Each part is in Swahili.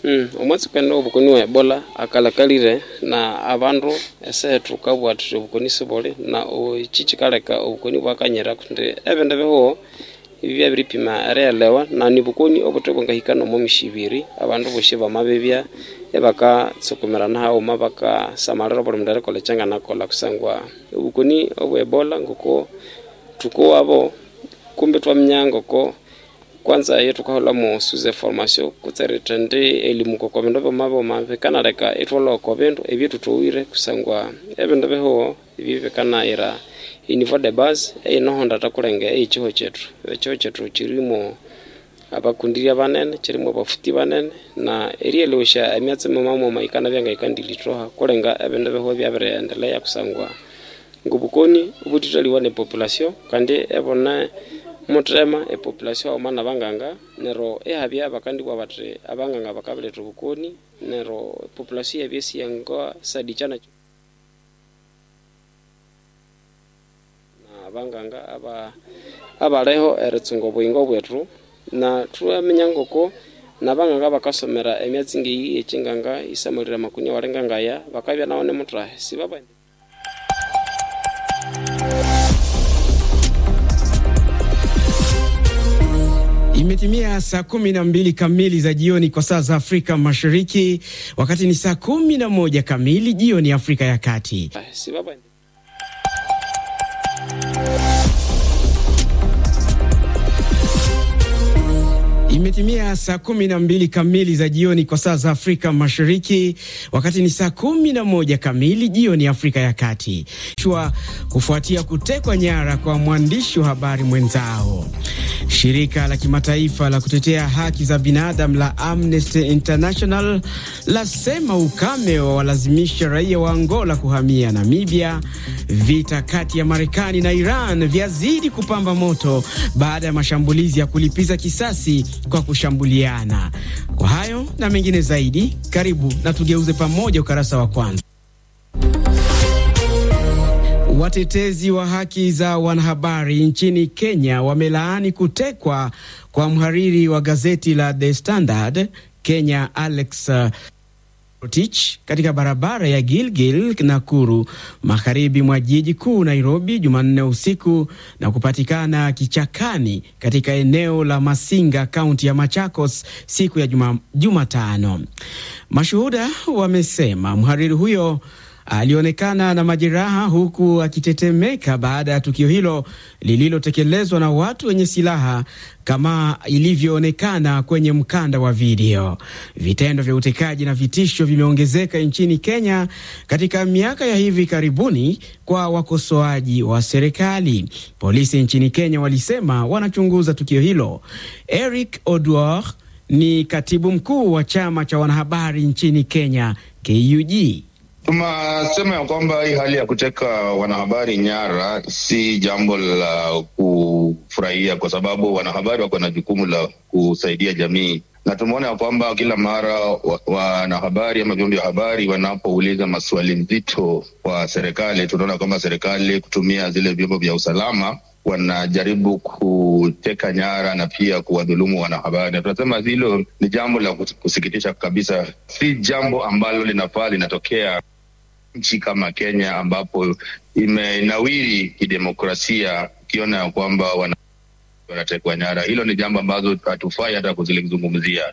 Mm, omwezi kwenda obukoni wa ebola akalakalire na abandu ese tukabwatire obukoni sibuli na iki kikaleka obukoni bwakanyira kundi ebindu bihuho ibi byabiripima erielewa na ni bukoni obuthi bwangahika nomo mishibiri abandu bosi bamabibya ebakatsukumirana haghuma bakasamalira buli mundu erikolha ekyanganakolha kusangwa obukoni obwa ebola ngoko tukuwabo kumbi twaminya ngoko kwanza iyo tukaholhamu suze formation kutserete ndi elimu koko bindu byoma byoma bikanaleka itwalha oko bindu ebyo thuthowire kusangwa ebindu bihuho ebyo bikanayira inivo de base eyinohonda takulenge eyikiho kyethu ekiho kyethu kirimo abakundirya banene kirimo abafuti banene na erielewesya emyatsi mimamoma ikana byangahikandilithoha kulenga ebindu bihuho byabiriendelea kusangwa ngobukoni obuthithaliwa ne population kandi ebone muthema epopulation haghuma nabanganga nero ihabya bakandibwa bathi abanganga bakabiletha obukoni nero epopulation iyabya isiyenga sadikyana abanganga aba abaliho eritsunga obuyingo bwethu na thuaminya ngoko nabanganga bakasomera emyatsi ngeyi ekyinganga isamalire amakuni awalinga ngaya bakabya nawo nimuthahe sibaba Imetimia saa kumi na mbili kamili za jioni kwa saa za Afrika Mashariki, wakati ni saa kumi na moja kamili jioni Afrika ya Kati. sibaba Imetimia saa kumi na mbili kamili za jioni kwa saa za Afrika Mashariki, wakati ni saa kumi na moja kamili jioni Afrika ya Kati. Shua kufuatia kutekwa nyara kwa mwandishi wa habari mwenzao. Shirika la kimataifa la kutetea haki za binadamu la Amnesty International lasema ukame wa walazimisha raia wa Angola kuhamia Namibia. Vita kati ya Marekani na Iran vyazidi kupamba moto baada ya mashambulizi ya kulipiza kisasi kwa kushambuliana. Kwa hayo na mengine zaidi, karibu na tugeuze pamoja ukarasa wa kwanza. Watetezi wa haki za wanahabari nchini Kenya wamelaani kutekwa kwa mhariri wa gazeti la The Standard Kenya Alex Rotich katika barabara ya Gilgil Nakuru magharibi mwa jiji kuu Nairobi Jumanne usiku na kupatikana kichakani katika eneo la Masinga kaunti ya Machakos siku ya Jumatano. Mashuhuda wamesema mhariri huyo alionekana na majeraha huku akitetemeka baada ya tukio hilo lililotekelezwa na watu wenye silaha kama ilivyoonekana kwenye mkanda wa video. Vitendo vya utekaji na vitisho vimeongezeka nchini Kenya katika miaka ya hivi karibuni kwa wakosoaji wa serikali. Polisi nchini Kenya walisema wanachunguza tukio hilo. Eric Oduor ni katibu mkuu wa chama cha wanahabari nchini Kenya KUG. Tunasema ya kwamba hii hali ya kuteka wanahabari nyara si jambo la kufurahia, kwa sababu wanahabari wako na jukumu la kusaidia jamii, na tumeona ya kwamba kila mara wanahabari wa ama vyombo vya habari wanapouliza maswali nzito kwa serikali, tunaona kwamba serikali kutumia zile vyombo vya usalama wanajaribu kuteka nyara na pia kuwadhulumu wanahabari, na tunasema hilo ni jambo la kusikitisha kabisa, si jambo ambalo linafaa linatokea nchi kama Kenya ambapo imenawiri kidemokrasia, ukiona ya kwamba wanatekwa nyara. Hilo ni jambo ambazo hatufai hata kuzilizungumzia.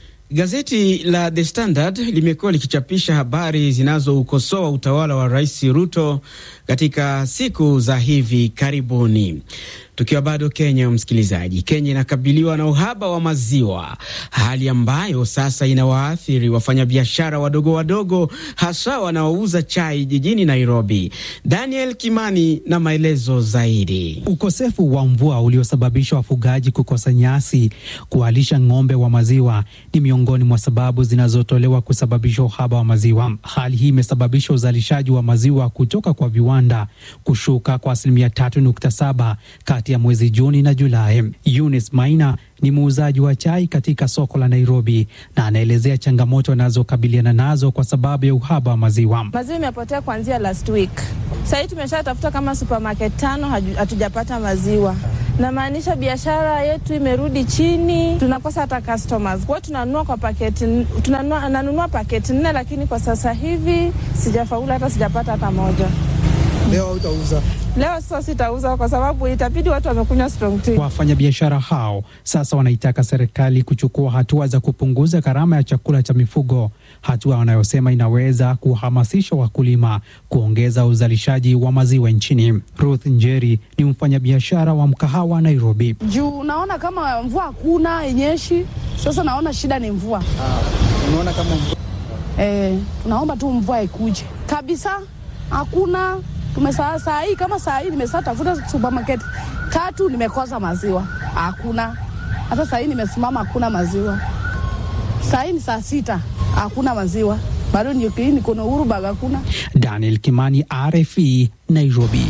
Gazeti la The Standard limekuwa likichapisha habari zinazoukosoa utawala wa Rais Ruto katika siku za hivi karibuni. Tukiwa bado Kenya, msikilizaji, Kenya inakabiliwa na uhaba wa maziwa, hali ambayo sasa inawaathiri wafanyabiashara wadogo wadogo, hasa wanaouza chai jijini Nairobi. Daniel Kimani na maelezo zaidi. Ukosefu wa mvua uliosababisha wafugaji kukosa nyasi kuwalisha ng'ombe wa maziwa ni miongoni mwa sababu zinazotolewa kusababisha uhaba wa maziwa. Hali hii imesababisha uzalishaji wa maziwa kutoka kwa viwanda kushuka kwa asilimia tatu nukta saba kati ya mwezi Juni na Julai. Eunice Maina ni muuzaji wa chai katika soko la Nairobi na anaelezea changamoto anazokabiliana nazo kwa sababu ya uhaba wa maziwa. Maziwa imepotea kuanzia last week. Sahii tumeshatafuta kama supermarket tano, hatujapata maziwa namaanisha biashara yetu imerudi chini, tunakosa hata customers. Kwa tunanunua kwa paketi, tunanunua nanunua paketi nne, lakini kwa sasa hivi sijafaulu hata sijapata hata moja. Leo hautauza? Leo sasa sitauza kwa sababu itabidi watu wamekunywa strong tea. Wafanyabiashara hao sasa wanaitaka serikali kuchukua hatua za kupunguza gharama ya chakula cha mifugo, hatua wanayosema inaweza kuhamasisha wakulima kuongeza uzalishaji wa maziwa nchini. Ruth Njeri ni mfanyabiashara wa mkahawa Nairobi. Juu naona kama mvua hakuna yenyeshi, sasa naona shida ni mvua. Ah, unaona kama mvua Eh, tunaomba tu mvua ikuje kabisa, hakuna tumesaa saa hii kama saa hii nimesaa tafuta supermarket tatu nimekosa maziwa, hakuna hata saa hii nimesimama, hakuna maziwa. Saa hii ni saa sita, hakuna maziwa bado, niko na uhuru bado hakuna. Daniel Kimani, RFE, Nairobi.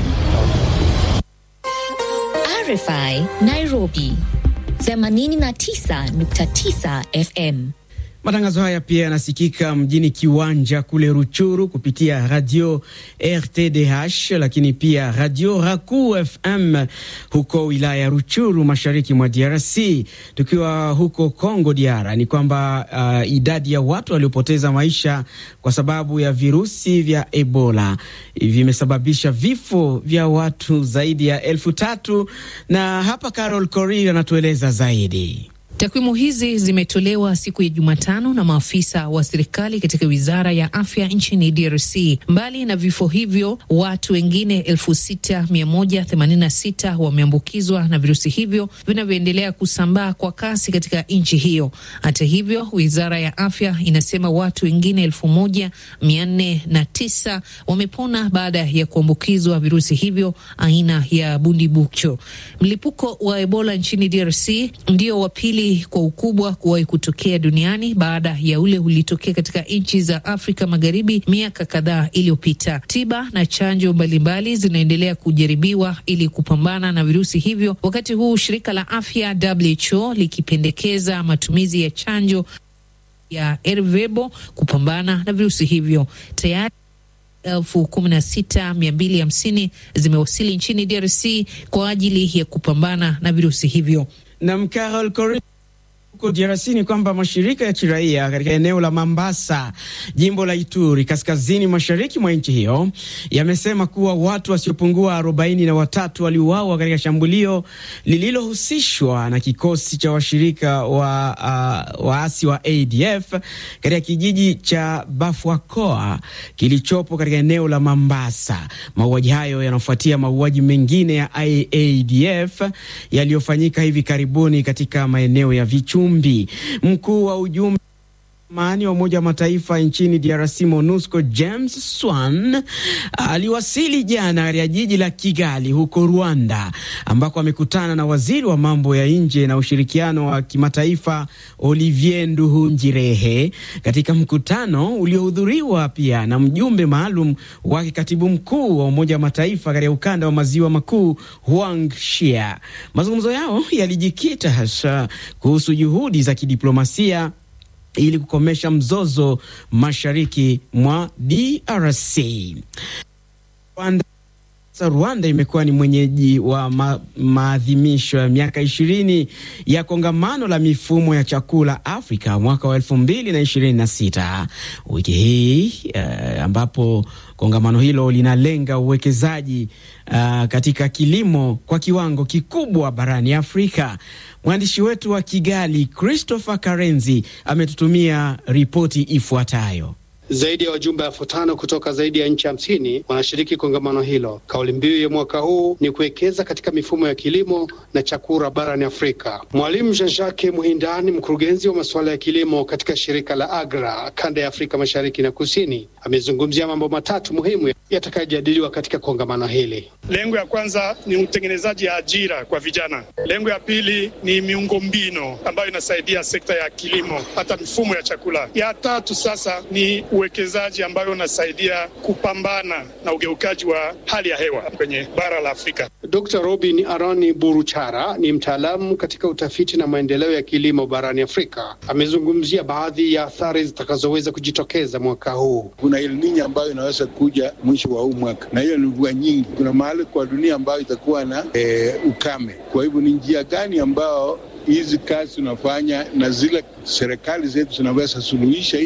RFI Nairobi 89.9 FM. Matangazo haya pia yanasikika mjini Kiwanja kule Ruchuru kupitia radio RTDH, lakini pia radio Raku FM huko wilaya ya Ruchuru, mashariki mwa DRC. Tukiwa huko Congo DR, ni kwamba uh, idadi ya watu waliopoteza maisha kwa sababu ya virusi vya Ebola vimesababisha vifo vya watu zaidi ya elfu tatu na hapa Carol Korir anatueleza zaidi. Takwimu hizi zimetolewa siku ya Jumatano na maafisa wa serikali katika wizara ya afya nchini DRC. Mbali na vifo hivyo, watu wengine elfu sita mia moja themanini na sita wameambukizwa na virusi hivyo vinavyoendelea kusambaa kwa kasi katika nchi hiyo. Hata hivyo, wizara ya afya inasema watu wengine elfu moja mia nne na tisa wamepona baada ya kuambukizwa virusi hivyo aina ya bundibucho. Mlipuko wa Ebola nchini DRC ndio wa pili kwa ukubwa kuwahi kutokea duniani baada ya ule ulitokea katika nchi za Afrika Magharibi miaka kadhaa iliyopita. Tiba na chanjo mbalimbali zinaendelea kujaribiwa ili kupambana na virusi hivyo, wakati huu shirika la afya WHO likipendekeza matumizi ya chanjo ya Ervebo kupambana na virusi hivyo. Tayari elfu kumi na sita mia mbili hamsini zimewasili nchini DRC kwa ajili ya kupambana na virusi hivyo. Na Carol Korir huko DRC ni kwamba mashirika ya kiraia katika eneo la Mambasa, jimbo la Ituri, kaskazini mashariki mwa nchi hiyo yamesema kuwa watu wasiopungua arobaini na watatu waliuawa katika shambulio lililohusishwa na kikosi cha washirika wa uh, waasi wa ADF katika kijiji cha Bafwakoa kilichopo katika eneo la Mambasa. Mauaji hayo yanafuatia mauaji mengine ya ADF yaliyofanyika hivi karibuni katika maeneo ya Vichumbi. Mkuu wa ujumbe amani wa Umoja wa Mataifa nchini DRC MONUSCO James Swan aliwasili jana katika jiji la Kigali huko Rwanda, ambako amekutana na waziri wa mambo ya nje na ushirikiano wa kimataifa Olivier Nduhungirehe, katika mkutano uliohudhuriwa pia na mjumbe maalum wa katibu mkuu wa Umoja wa Mataifa katika ukanda wa maziwa makuu Huang Shia. Mazungumzo yao yalijikita hasa kuhusu juhudi za kidiplomasia ili kukomesha mzozo mashariki mwa DRC. Rwanda, Rwanda imekuwa ni mwenyeji wa ma, maadhimisho ya miaka ishirini ya kongamano la mifumo ya chakula Afrika mwaka wa elfu mbili na ishirini na sita wiki hii eh, ambapo kongamano hilo linalenga uwekezaji uh, katika kilimo kwa kiwango kikubwa barani Afrika. Mwandishi wetu wa Kigali Christopher Karenzi ametutumia ripoti ifuatayo. Zaidi ya wajumbe elfu tano kutoka zaidi ya nchi hamsini wanashiriki kongamano hilo. Kauli mbiu ya mwaka huu ni kuwekeza katika mifumo ya kilimo na chakula barani Afrika. Mwalimu Jean-Jacques Muhindani, mkurugenzi wa masuala ya kilimo katika shirika la AGRA kanda ya Afrika mashariki na kusini, amezungumzia mambo matatu muhimu yatakayojadiliwa katika kongamano hili. Lengo ya kwanza ni utengenezaji ya ajira kwa vijana. Lengo ya pili ni miundombinu ambayo inasaidia sekta ya kilimo, hata mifumo ya chakula. Ya tatu sasa ni uwekezaji ambayo unasaidia kupambana na ugeukaji wa hali ya hewa kwenye bara la Afrika. Dr. Robin Arani Buruchara ni mtaalamu katika utafiti na maendeleo ya kilimo barani Afrika. Amezungumzia baadhi ya athari zitakazoweza kujitokeza mwaka huu. Kuna El Nino ambayo inaweza kuja mwisho wa huu mwaka, na hiyo ni mvua nyingi. Kuna mahali kwa dunia ambayo itakuwa na e, ukame. Kwa hivyo ni njia gani ambao hizi kazi tunafanya na zile serikali zetu zinaweza suluhisha